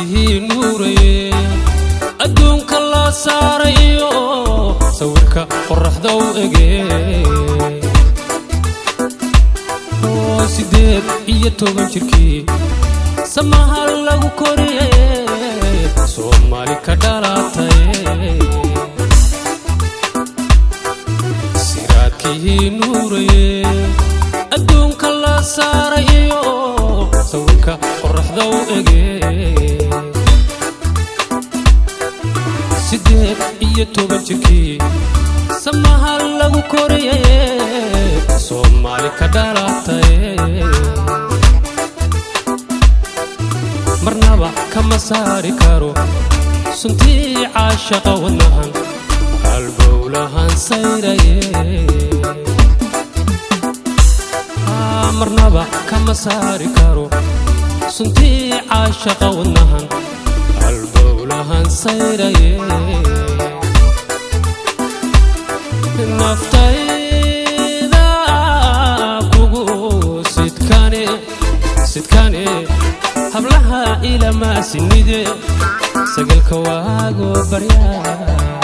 siraadkii nuuraye adduunka la saaray iyo sawirka qorraxda u ege oo siddeed iyo toban jirkii samaha lagu koriye soomaali ka dhalatay siraadkii nuuraye adduunka la saaray iyo sawirka qorraxda u ege siddeed iyo toban jirkii samaha lagu koriye soomaali ka dhalatay marnaba kama saari karo suntii caashaqa wadnahan halbowlahan sayraye marnaba kama saari karo suntii caashaqa wadnahan halbowlahan sayraye naftayda kugu sidkane sidkane hablaha ilamaasinide sagalka waago baryaa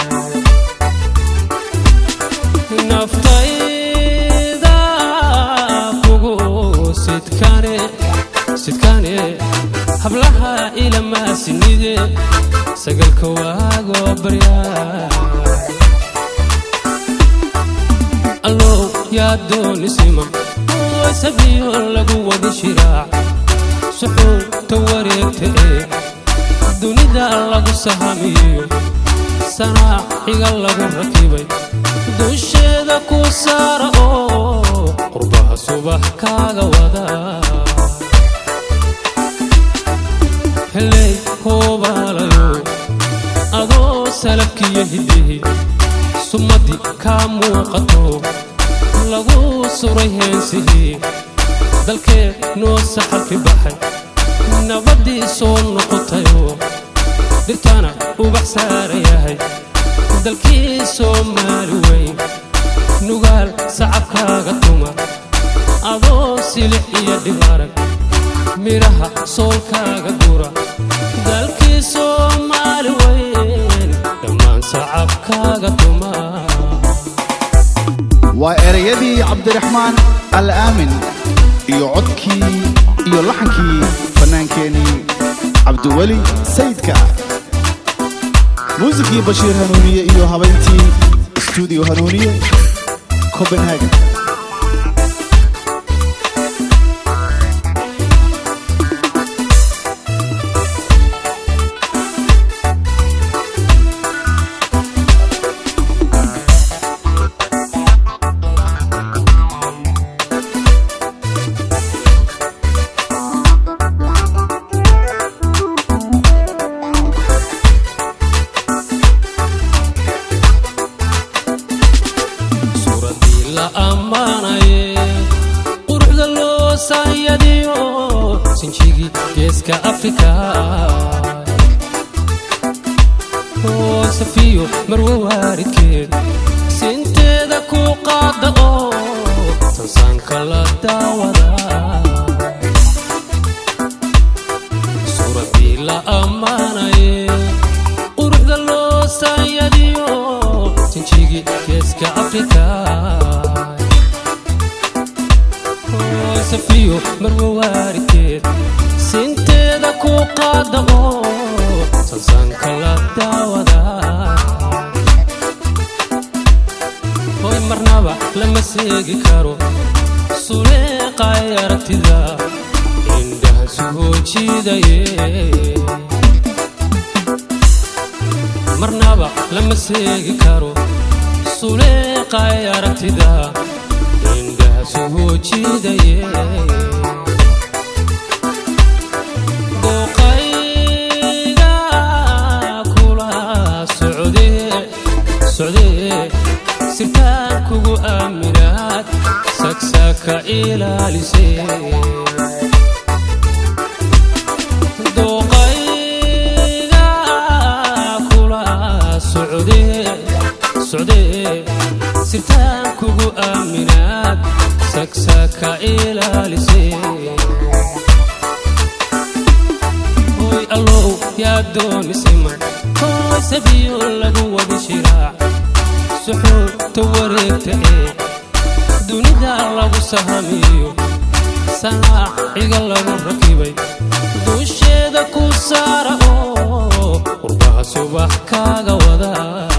naftayda kugu sidkane sidkane hablaha ilamaasinide sagalka waago baryaa allow yaa doonisiman sabiyo lagu wadi shiraac suxuurta wareegta ee dunida lagu sahamiyo sanaaxiga lagu rakibay dusheeda ku saara oo qurbaha subax kaaga wada heley hoobaalayo adoo salabkiyo hiddihi sumaddi kaa muuqato lagu suray heensihii dalkee noo saxalki baxay nabaddii soo noqotayoo dhirtana ubax saara yahay dalkii soomaali weyn nugaal sacabkaaga tuma adoo silix iyo dhibarag midhaha soolkaaga gura dalkii soomaali weyn dhammaan sacabkaaga tuma waa erayadii cabdiraxmaan al aamin iyo codkii iyo laxankii fannaankeenii cabdiweli sayidka muusikii bashiir hanuuniye iyo habayntii stuudiyo hanuuniye copenhagen suuraddii la ammaanaye quruxda loo saayadiyo sinjigii geeska afrika oo safiyo marwe waaridkeed sinteeda ku qaada oo sansaanka la daawada suuraddii la ammaanaye quruxda loo saayadiyo sinjigii geeska afrika oo safiyo marwe waaridkeed sinteeda ku qaada oo sansaanka la daawada hoy marnaba lama seegi karo suleeqay aragtida indhaha soo jiidaye marnaba lama seegi karo suleeqay aragtida indhaha soo jiidaye dooqayga kula socde socde sirtaan kugu aaminaad sagsaka ilaalise dooqayga kula socde socde sirtaan kugu aaminaad sagsaka ilaalise hoy allow yaa doonisiman koosabiyo lagu wadi shiraac suxuurta wareegta ee dunida lagu sahamiyo sanaaciga lagu rakibay duusheeda ku saara oo qurbaha subax kaaga wada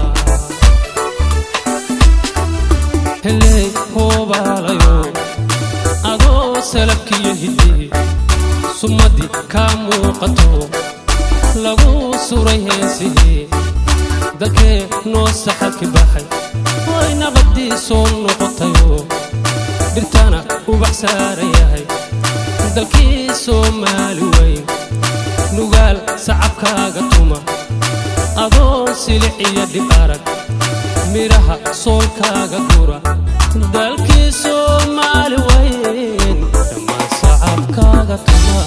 heley hoobaalayo adoo salabkiyo hiddi sumaddi kaa muuqato lagu suray heesihii dalkee noo saxalki baxay way nabadii soo noqotayoo dhirtana ubax saaran yahay dalkii soomaali weyn nugaal sacabkaaga tuma adoo silic iyo dhib arag midhaha soolkaaga gura dalkii soomaali weyn dhammaan sacabkaaga tuma